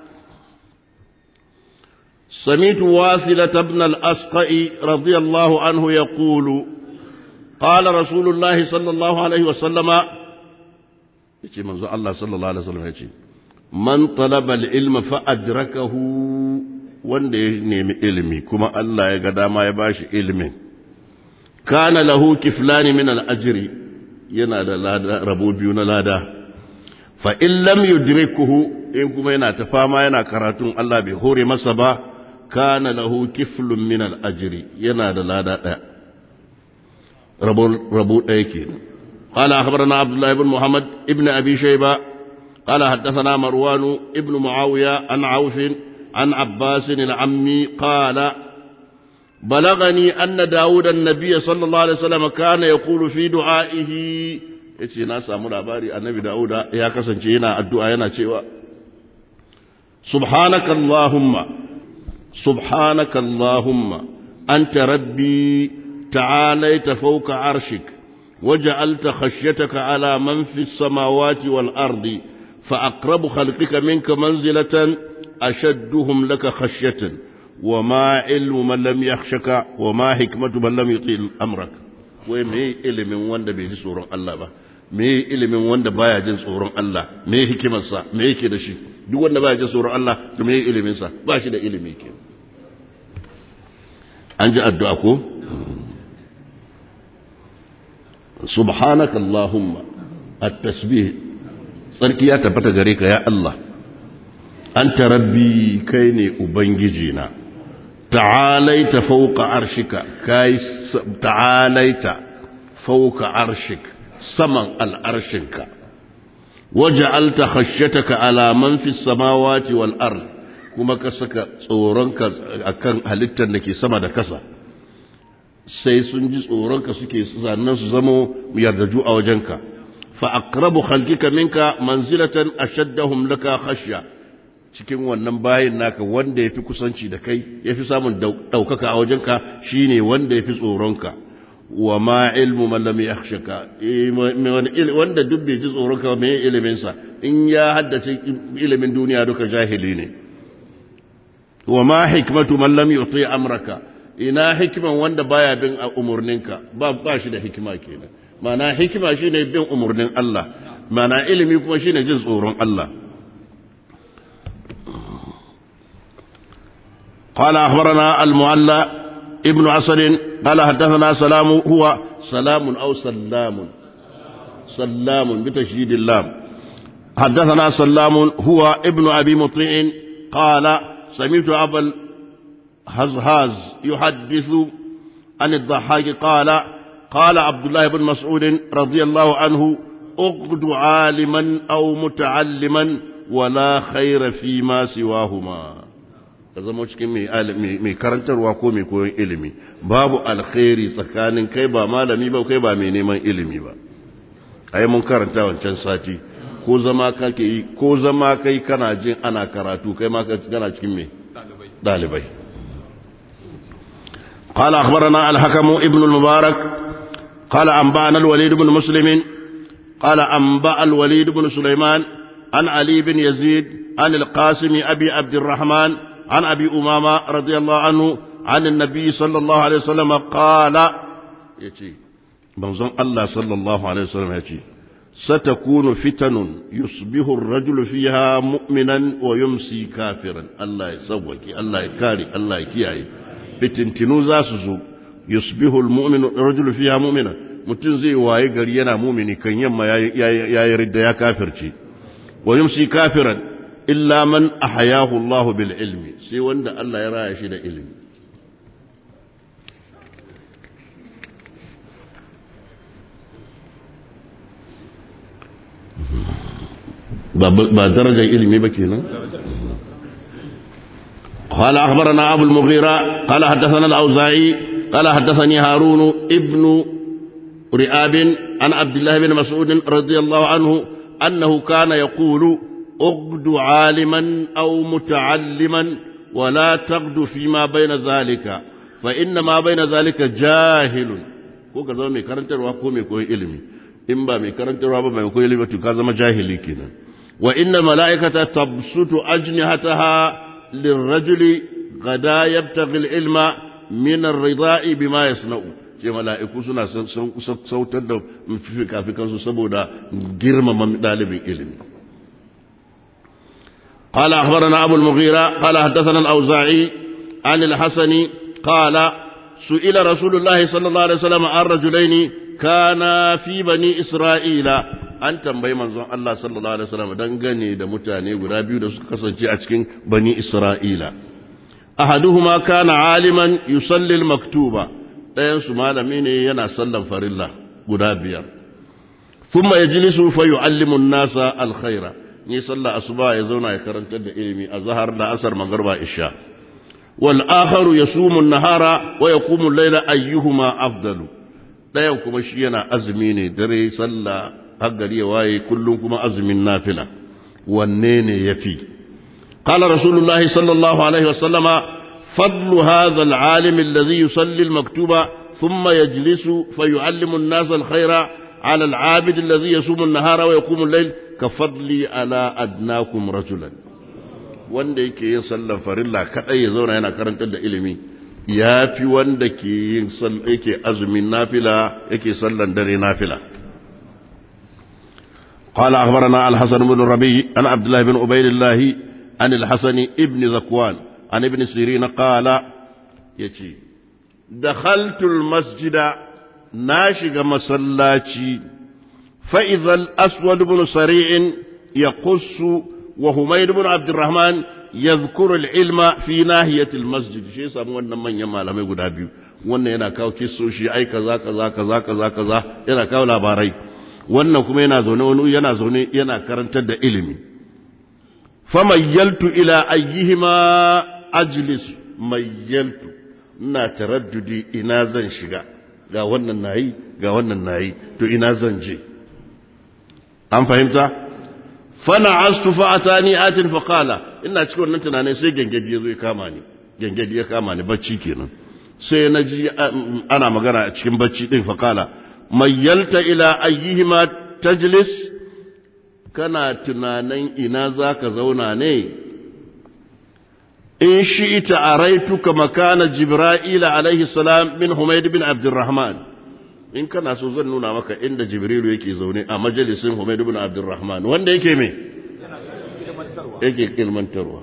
A: سمعت واثلة بن الأسقع رضي الله عنه يقول قال رسول الله صلى الله عليه وسلم يجي منذ الله صلى الله عليه وسلم يجي من طلب العلم فأدركه wanda ya nemi ilimi kuma Allah ya ga dama ya bashi ilimin kana lahu kiflani min al-ajri yana da lada rabo biyu na lada fa in lam yudrikuhu in kuma yana ta fama yana karatun Allah bai hore masa ba kana lahu kiflun min al-ajri yana da lada daya rabo rabo daya kenan قال أخبرنا عبد الله بن محمد ابن أبي شيبة قال حدثنا مروان ابن معاوية عن عوف عن عباس العمي قال بلغني أن داود النبي صلى الله عليه وسلم كان يقول في دعائه yace na samu labari annabi Dawuda ya kasance yana addu'a yana cewa subhanaka allahumma subhanaka allahumma anta rabbi ta'alaita fawqa arshik waja'alta khashyataka ala man fis samawati wal ardi fa aqrabu khalqika minka manzilatan ashadduhum laka khashyatan وما علم من لم يخشك وما حكمة من لم يطيل أمرك wai me ilimin wanda bai ji tsoron Allah ba me ilimin wanda baya jin tsoron Allah me hikimarsa me yake da shi duk wanda baya jin tsoron Allah to me ilimin sa ba shi da ilimi ke an ji addu'a ko subhanaka allahumma at-tasbih tsarki ya tabbata gare ka ya Allah anta rabbi kai ne ubangiji na ta'alaita fawqa arshika kai ta'alaita fawqa arshik saman al'arshinka waja'alta khashyataka ala man fis samawati wal ard kuma ka saka tsoronka akan halittar da ke sama da kasa sai sun ji tsoronka suke sannan su zamo yardaju a wajenka fa aqrabu khalqika minka manzilatan ashaddahum laka khashya cikin wannan bayin naka wanda yafi kusanci da kai yafi samun daukaka a wajenka shine wanda yafi tsoronka wa ma ilmu man lam yakhshaka wanda duk bai ji tsoronka me ilimin sa in ya haddace ilimin duniya duka jahili ne wa ma hikmatu man lam yuti amraka ina hikiman wanda baya bin umurninka ba ba shi da hikima kenan mana hikima shine bin umurnin Allah mana ilimi kuma shine jin tsoron Allah قال أخبرنا المعلى ابن عسل قال حدثنا سلام هو سلام أو سلام سلام بتشديد اللام حدثنا سلام هو ابن أبي مطيع قال سمعت أبا الهزهاز يحدث عن الضحاك قال قال عبد الله بن مسعود رضي الله عنه اقد عالما أو متعلما ولا خير فيما سواهما ka zama cikin mai karantarwa ko mai koyon ilimi babu alkhairi tsakanin kai ba malami ba kai ba mai neman ilimi ba ai mun karanta wancan sati ko zama kake yi ko zama kai kana jin ana karatu kai ma kana cikin mai dalibai قال أخبرنا الحكم ابن المبارك قال أنبأنا الوليد بن مسلم قال أنبأ الوليد بن سليمان عن علي بن يزيد عن القاسم أبي عبد الرحمن عن أبي أمامة رضي الله عنه عن النبي صلى الله عليه وسلم قال يتي منظم الله صلى الله عليه وسلم يتي ستكون فتن يصبح الرجل فيها مؤمنا ويمسي كافرا الله يسوك الله يكاري الله يكيعي فتنتنو زاسزو يصبح المؤمن الرجل فيها مؤمنا mutum zai waye gari yana mumini kan yamma ya yi ridda ya kafirci wa yumsi kafiran illa man ahyahu Allah bil ilmi sai wanda Allah ya raya shi da ilimi ba darajar ilimi ba kenan قال أخبرنا أبو المغيرة قال حدثنا الأوزاعي قال حدثني هارون ابن رئاب عن عبد الله بن مسعود رضي الله عنه أنه كان يقول اغد عالما أو متعلما ولا تغد فيما بين ذلك فإن ما بين ذلك جاهل ko ka zama mai karantarwa ko mai koyi ilimi in ba mai karantarwa ba mai koyi ilimi to ka zama jahili kenan wa inna mala'ikata tabsutu ajnihataha lirrajuli gada yabtaghi ilma min ar-ridai bima yasna'u ce mala'iku suna sautar da fikafikansu saboda girmama dalibin ilimi قال أخبرنا أبو المغيرة قال حدثنا الأوزاعي عن الحسن قال سئل رسول الله صلى الله عليه وسلم عن رجلين كانا في بني إسرائيل an tambayi manzon Allah sallallahu alaihi wasallam dangane da mutane guda biyu da suka kasance a cikin bani Isra'ila ahaduhuma kana aliman yusalli al-maktuba ɗayan su malami ne yana sallan farilla guda biyar thumma yajlisu fa yu'allimu an-nasa al-khaira ni sallah asuba ya zauna ya karantar da ilimi a zahar da asar magarba isha wal akharu yasumu an-nahara wa yaqumu al-layla ayyuhuma afdalu dayan kuma shi yana azumi ne dare sallah har gari ya waye kullum kuma azumin nafila wanne ne yafi qala rasulullah sallallahu alaihi wasallama fadlu hadha al-alim alladhi yusalli al-maktuba thumma yajlisu fayu'allimu an-nasa al-khaira على العابد الذي يصوم النهار ويقوم الليل كفضلي على أدناكم رجلا wanda yake yin sallan farilla kadai ya zauna yana karantar da ilimi ya fi wanda ke yin yake azumin nafila yake sallan dare nafila قال أخبرنا الحسن بن الربيع عن عبد الله بن عبيد الله عن الحسن ابن ذكوان عن ابن سيرين قال يتي dakhaltul masjida na shiga masallaci fa idhal aswad ibn sari'in yaqussu wa humayd ibn abdurrahman yadhkuru al-ilma fi nahiyati al-masjid shi yasa wannan manyan malamai guda biyu wannan yana kawo kissoshi ai kaza kaza kaza kaza kaza yana kawo labarai wannan kuma yana zaune wani yana zaune yana karantar da ilimi famayyaltu ila ayyihima ajlis mayyaltu ina taraddudi ina zan shiga ga wannan nayi ga wannan nayi to ina zan je an fahimta fana astu fa atani atin fa qala ina cikin wannan tunanin sai gengedi yazo ya kama ni gengedi ya kama ni bacci kenan sai na ji ana magana a cikin bacci din fa qala mayyalta ila ayyihima tajlis kana tunanin ina zaka zauna ne in shi'ita araituka makana jibra'ila alaihi salam min humayd bin abdurrahman in kana so zan nuna maka inda jibrilu yake zaune a majalisin humayd bin abdurrahman wanda yake me yake ilmantarwa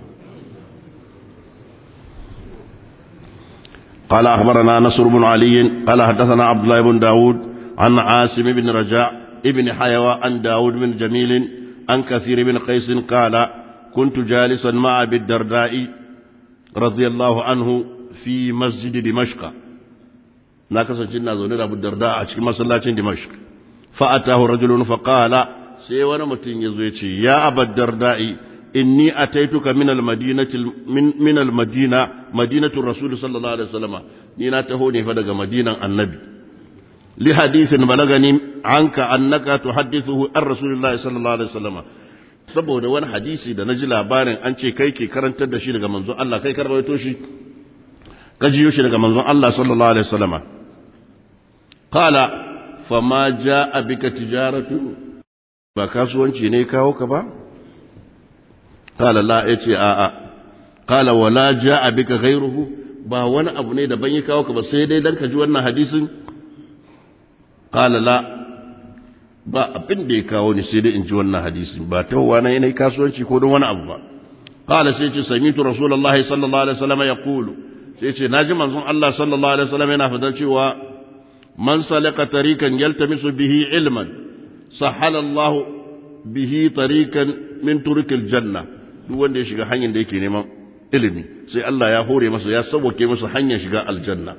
A: قال أخبرنا نصر بن علي قال حدثنا عبد الله بن داود عن عاصم بن رجاء ابن حيوى عن داود بن جميل عن كثير بن قيس قال كنت جالسا مع أبي الدرداء رضي الله عنه في مسجد دمشق ناكسا جنا زوني أبو الدرداء أشكي مسلاة دمشق فأتاه رجل فقال سيوانا متين يزويتي يا أبا الدرداء إني أتيتك من المدينة من, من المدينة مدينة الرسول صلى الله عليه وسلم نينا تهوني فدق مدينة النبي لحديث بلغني عنك أنك تحدثه عن رسول الله صلى الله عليه وسلم saboda wani hadisi da na ji labarin an ce kai ke karantar da shi daga manzon Allah kai karbaito shi ka jiyo shi daga manzon Allah sallallahu alaihi wasallama qala fama jaa bika tijaratu ba kasuwanci ne kawo ka ba qala la yace a a qala wala jaa bika ghayruhu ba wani abu ne da ban yi kawo ka ba sai dai dan ka ji wannan hadisin qala la ba abin da ya kawo ni sai dai in ji wannan hadisi ba ta wa na yanayi kasuwanci ko don wani abu ba qala sai ce samitu rasulullahi sallallahu alaihi wasallam yaqulu sai ce naji manzon Allah sallallahu alaihi wasallam yana fadar cewa man salaka tariqan yaltamisu bihi ilman sahala Allah bihi tariqan min turukil janna duk wanda ya shiga hanyar da yake neman ilimi sai Allah ya hore masa ya sauke masa hanyar shiga aljanna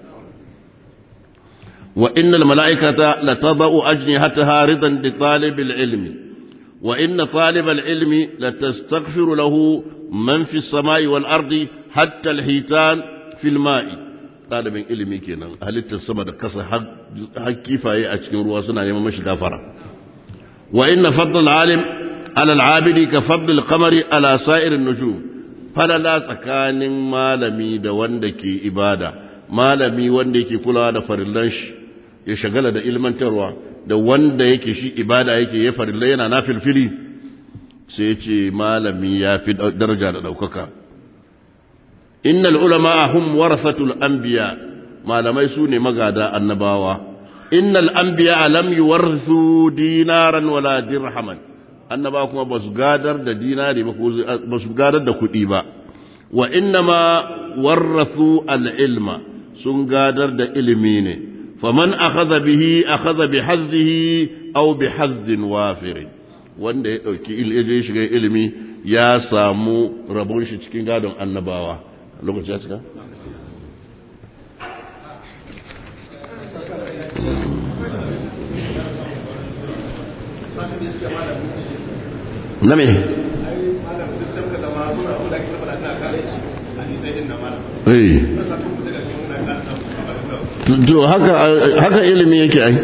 A: وإن الملائكة لتضع أجنحتها رضا لطالب العلم وإن طالب العلم لتستغفر له من في السماء والأرض حتى الحيتان في الماء طالب العلم كنا هل السماء كسر حق كيفاية أشكين رواسنا يوم مش غفرة وإن فضل العالم على العابد كفضل القمر على سائر النجوم فلا لا سكان مالمي دا وندكي إبادة malami wanda yake kulawa da farillan shi ya shagala da ilmantarwa da wanda yake shi ibada yake ya farilla yana na filfili sai ya ce malami ya fi daraja da ɗaukaka innal ulama hum warasatul anbiya malamai su ne magada annabawa innal anbiya lam yuwarthu dinaran wala dirhaman annaba kuma ba su gadar da dinari ba ko ba su gadar da kuɗi ba wa innama warrathu al-ilma sun gadar da ilimi ne faman akhadha bihi akhadha bi hazzihi aw bi hazzin wafir wanda ya dauki ilimi shiga ilimi ya samu rabon shi cikin gadon annabawa lokaci ya cika na me to haka haka ilimi yake ai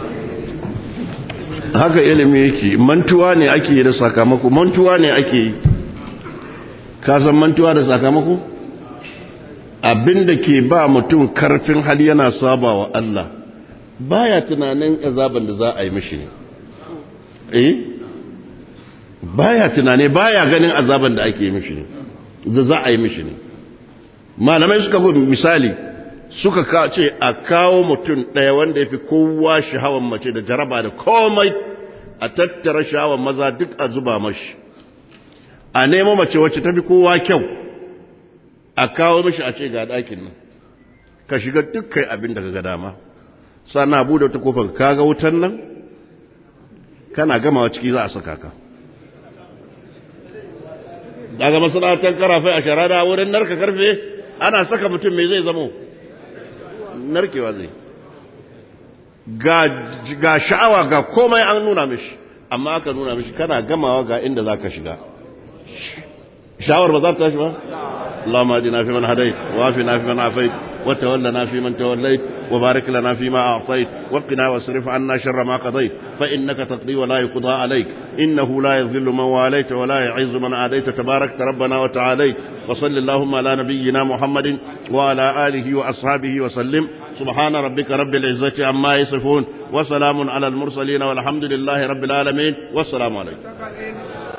A: haka ilimi yake mantuwa ne ake yi da sakamako mantuwa ne ake yi ka san mantuwa da sakamako abinda ke ba mutum karfin hali yana saba wa Allah baya tunanin azaban da za a yi mishi ne eh baya tunane baya ganin azaban da ake yi mishi ne da za a yi mishi ne malamai suka bi misali suka ce a kawo mutum ɗaya wanda ya fi kowa shahawan mace da jaraba da komai a tattara shahawan maza duk a zuba mashi a nemo mace wacce ta fi kowa kyau a kawo mishi a ce ga ɗakin nan ka shiga dukkan abin da ka ga dama sannan abu da wata kofar kaga wutan nan kana gamawa ciki za a saka ka daga masana'antar karafai a sharada wurin narka karfe ana saka mutum mai zai zamo narkewa zai ga sha'awa ga komai an nuna mishi amma aka nuna mishi kana gamawa ga inda za ka shiga sha'awar ba za ta tashi ba? اللهم اهدنا فيمن هديت وعافنا فيمن عافيت وتولنا فيمن توليت وبارك لنا فيما أعطيت وقنا واصرف عنا شر ما قضيت فإنك تقضي ولا يقضى عليك إنه لا يذل من واليت ولا يعز من عاديت تبارك ربنا وتعاليت وصل اللهم على نبينا محمد وعلى آله وأصحابه وسلم سبحان ربك رب العزة عما يصفون وسلام على المرسلين والحمد لله رب العالمين والسلام عليكم